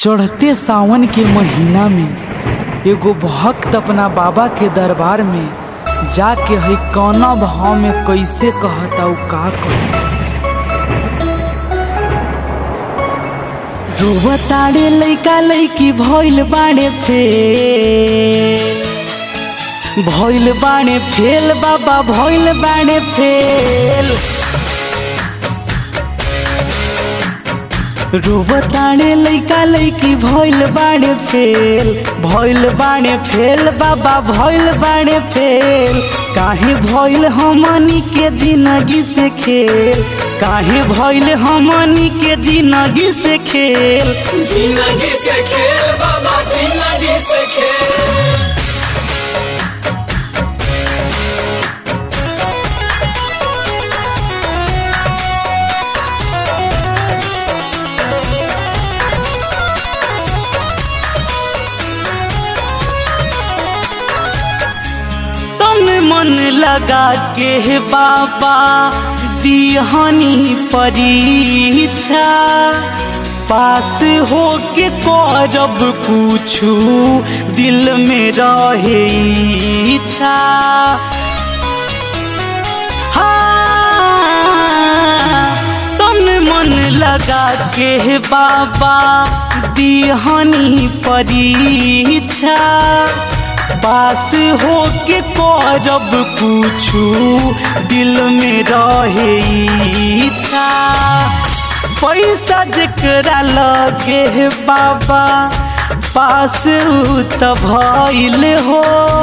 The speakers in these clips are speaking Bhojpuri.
चढ़ते सावन के महीना में एगो भक्त अपना बाबा के दरबार में जाके है कौना भाव में कैसे कहता उ का कहता रोवताड़े लैका लैकी भइल बाड़े फेल भइल बाड़े फेल बाबा भइल बाड़े फेल रोवताड़े लैका लैकी भइल बाड़े फेल भइल बाड़े फेल बाबा भइल बाड़े फेल काहे भइल हमनी के जिंदगी से खेल काहे भइल हमनी के जिंदगी से खेल जिंदगी से खेल बाबा जिंदगी से खेल तन मन लगा के हे बाबा दिहनी परीक्षा पास हो के करब कुछु दिल में रहे इच्छा हाँ, तन मन लगा के हे बाबा दिहनी परीक्षा पास हो के करब कुछु दिल में रहे इच्छा पैसा जकरा लगे हे बाबा पास उ त भइल हो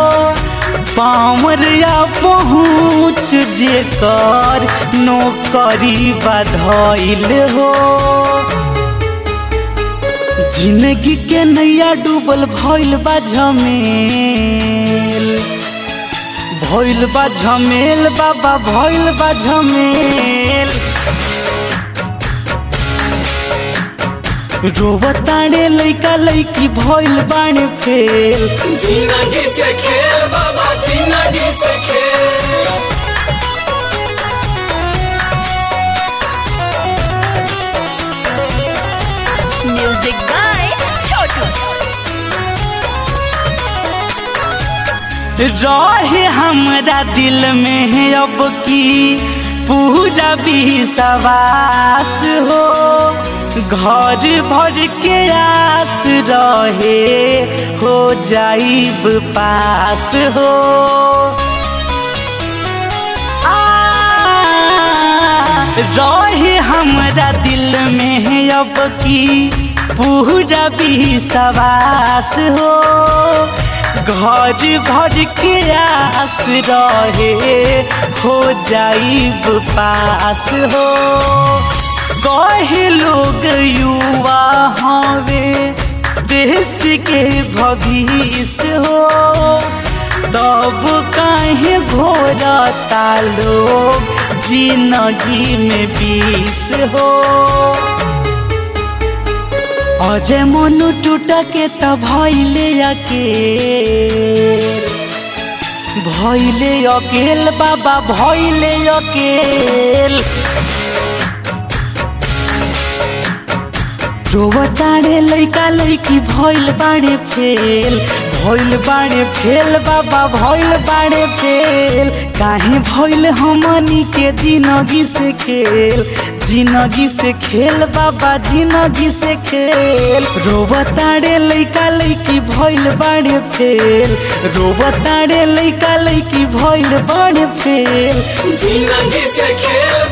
पामर या पहुँच जेकर नौकरी बधइल हो जिंदगी के नैया डूबल भइल बा झमेल भइल बा झमेल बाबा भइल बा झमेल रोवताड़े लैका लैकी भइल बाणे फेल जिंदगी से खेल बाबा जिंदगी से खेल म्यूजिक बाय छोटू रहे हमरा दिल में है अब की पूरा विश्वास हो घर भर के आस रहे हो जाइब पास हो आ, रहे हमरा दिल में है अब की पूरा विश्वास हो घर भर के आस रहे हो जाइब पास हो कहे लोग युवा हवे देश के भविष्य हो तब काहे घोरता लोग जिंदगी में बीस हो अजय मनु टूट के त भैले अकेल भैले अकेल बाबा भैले अकेल रोवताड़े लैका लैकी भइल बाड़े फेल भइल बाड़े फेल बाबा भइल बाड़े फेल काहे भइल हमनी के जिंदगी से खेल जिंदगी से खेल बाबा जिंदगी से खेल रोवताड़े लैका लैकी भइल बाड़े फेल रोवताड़े लैका लैकी भइल बाड़े फेल जिंदगी से खेल